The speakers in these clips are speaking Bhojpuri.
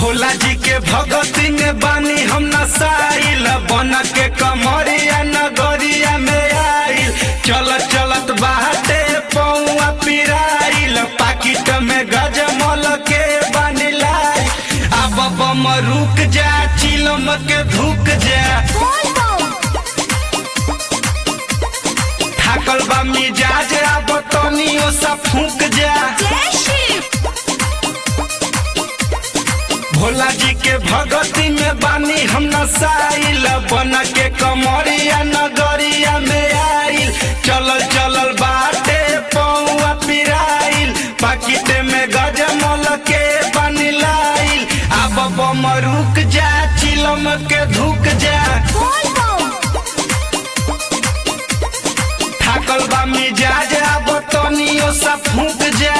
भोला जी के भगती में बानी हम नसाइल बन के कमरिया नगरिया में आइल चलत चलत बाटे पौआ पिराइल पाकिट में गजमल के बानी लाई अब बम रुक जा चिलम के धुक जा थाकल बा मिजाज अब तनियो सा फूक जा भोला जी के भगती में बानी हम नसाइल बन के कमरिया नगरिया में आइल चलल चलल बाटे पौआ पिराइल पाकिट में गजमल के बानी लाइल अब बम रुक जा चिलम के धुक जा थाकल बा मिजाज अब तनियो सा फूक जा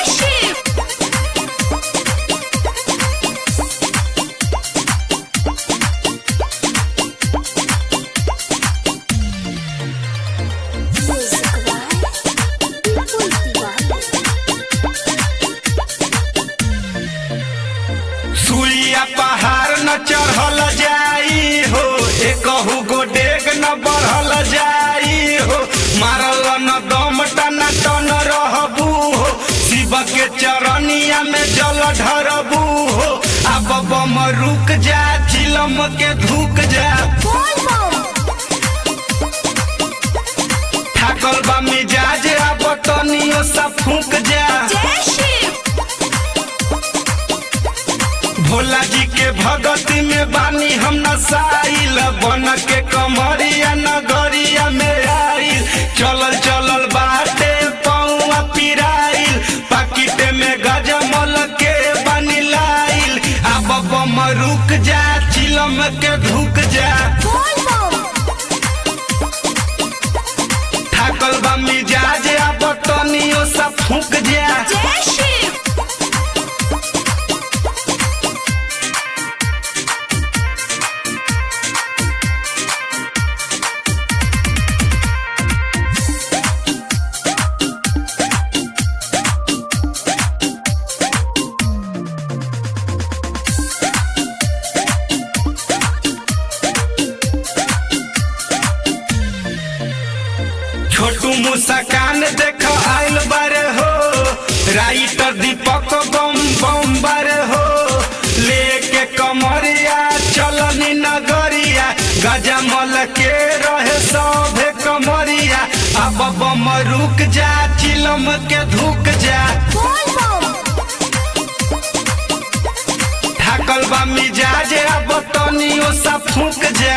सुइया पहाड़ न चढ़ल जाई हो एकहू गो डेग न बढ़ल जाई हो मारल न दम टना टन रहबू हो शिव के चरनिया में जल ढरबू हो अब बम रुक जा चिलम के धुक जा थाकल बा मिजाज अब तनियो सा फूक जा भोला जी के भगती में बानी हम नसाइल बन के कमरिया नगरिया में आइल चलल चलल बाटे पौआ पिराइल पाकिट में गजमल के बानी लाइल अब बम रुक जा चिलम के धुक जा थाकल बा मिजाज अब तनियो सा फूक जा छोटू मुस्कान देख आइल बारे हो राइटर दीपक बम बम बारे हो लेके कमरिया चलनी नगरिया गजमल के रहे सभे कमरिया अब बम रुक जा चिलम के धुक जा थाकल बा मिजाज अब तनियो सा फूक जा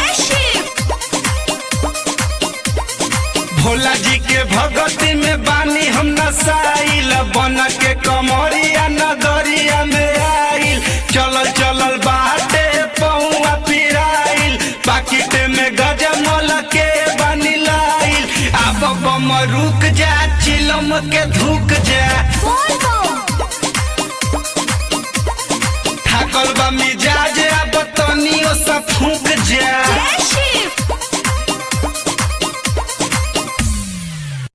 भोला जी के भगती में बानी हम नसाइल बन के कमरिया नगरिया में आइल चलल चलल बाटे पौआ पिराइल पाकिट में गजमल के बानी लाइल अब बम रुक जा चिलम के धुक जा थाकल बा मिजाज अब तनियो सा फूक जा Jai Shiv!